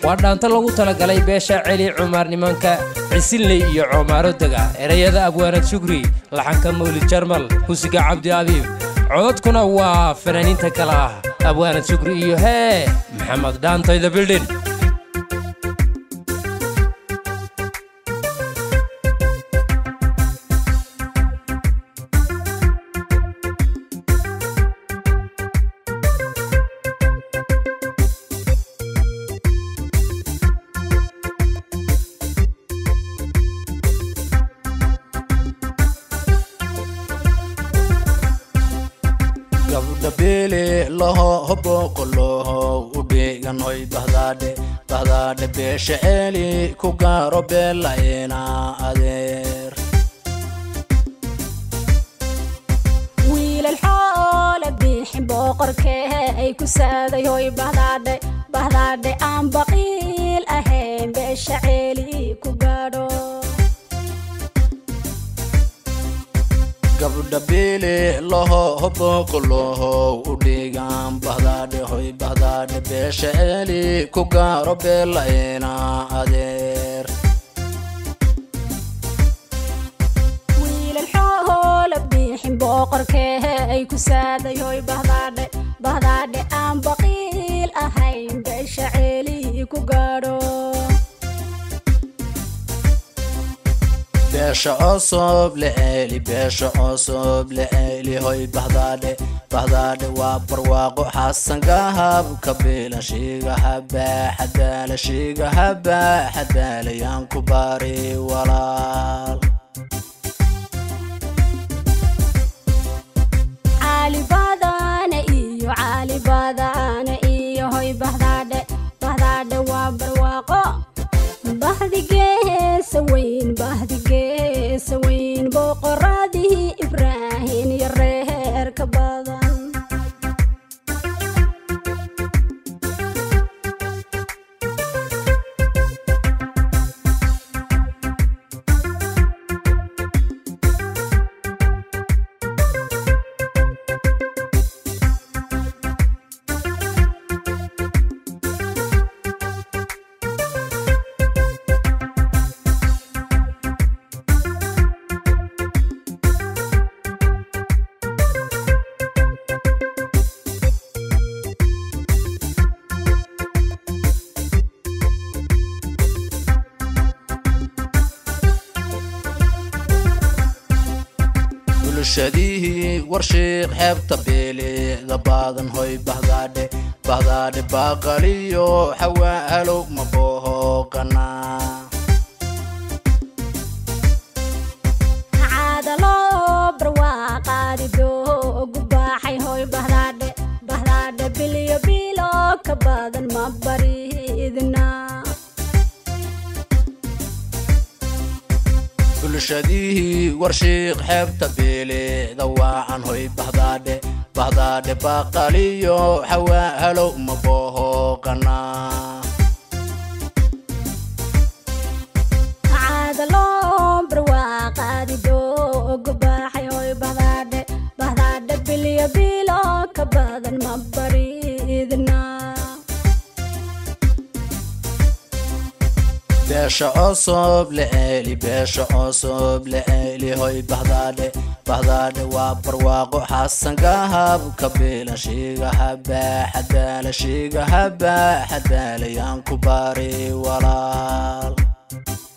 waa dhaanto lagu talagalay beesha celi cumaar nimanka cisinley iyo coomaaro dega ereyada abwaanad shukri laxanka mawlid jarmal husiga cabdi abiib codadkuna waa fanaaniinta kale ah abwaanad shukri iyo hee maxamed dhaantoyda bildhin gabdhabeele laho hoboqoloho udhiganoy bahdaadhe bahdaadhe beesha ceeli ku gaaro beelayna adeer wiilal xoole biixin boqorkee ay ku saaday hoy bahdaadhe bahdaadhe aan baqiil ahayn beesha ceeli ku gaadho gabdhabeele laho hoboqoloho udhigan bahdaadhe hoy bahdaadhe beesha ceeli ku gaaro beelayna adeer wiilal xoole biixin boqorkee ay ku saaday hoy bahdaadhe bahdaadhe aan baqiil ahayn beesha ceeli ku gaadho beesha cusub leceeli beesha cusub leceeli hoy bahdaadhe bahdaadhe waa barwaaqo xasan gahab kabiila shiiga habaa xadaala shiiga habaa xadaalayaan ku baari walaal caali badane iyo caali badane iyo hoy bahdaadhe bahdaadhe waa barwaaqo bahdigeesa weyn bahdigeesa weyn boqoradii ibraahin iyo reerka badan bulshadihii warshiiq xeebta beeleeda baadan hoy bahdaadhe bahdaadhe baaqaliyo xawaalow mabooqana caadalo barwaaqaadi doogu baaxay hoy bahdaadhe bahdaadhe bilyo bilo ka badan ma baridna bulshadihii warshiiq xeebta beeleeda waacan hoy bahdaadhe bahdaadhe baaqaliyo xawaalow mabooqana caadalo barwaaqaadi doogu baaxay hoy bahdaadhe bahdaadhe bilyo bilo ka badan ma baridna beesha cusub leceeli beesha cusub leceeli hoy bahdaadhe bahdaadhe waa barwaaqo xasan gahab kabiila shiiga habaa xadaala shiiga habaa xadaalayaan ku baari walaal